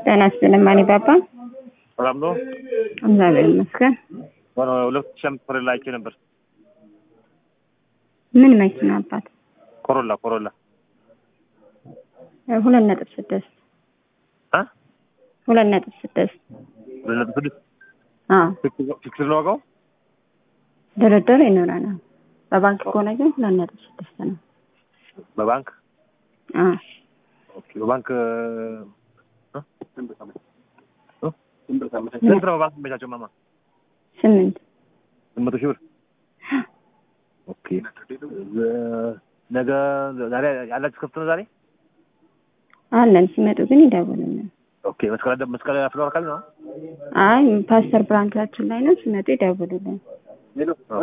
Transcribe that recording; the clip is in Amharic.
ጤና ይስጥልኝ ማን ባባ። ሰላም ነው። እግዚአብሔር ይመስገን። ሆነ ሁለት ሺህ አምስት ኮሮላ አይቼ ነበር። ምን መኪና አባት? ኮሮላ ኮሮላ ሁለት ነጥብ ስድስት አ ሁለት ነጥብ ስድስት ሁለት ነጥብ ስድስት አዎ ፊክስድ ነው ዋጋው። ድርድር ይኖረናል። በባንክ ከሆነ ግን ሁለት ነጥብ ስድስት ነው። በባንክ አዎ ኦኬ። በባንክ እ? እ? ስንት ነው በባንክ የሚመቻቸው ማማ? ስምንት ስምንት መቶ ሺህ ብር ኦኬ። ዘ- ነገ ዛሬ ያላችሁ ክፍት ነው ዛሬ? አለን። ሲመጡ ግን ይደውሉልን። ኦኬ። መስቀል አደ- መስቀል ፍሎር አካባቢ ነው? አይ ፓስተር ብራንቻችን ላይ ነው። ሲመጡ ይደውሉልን።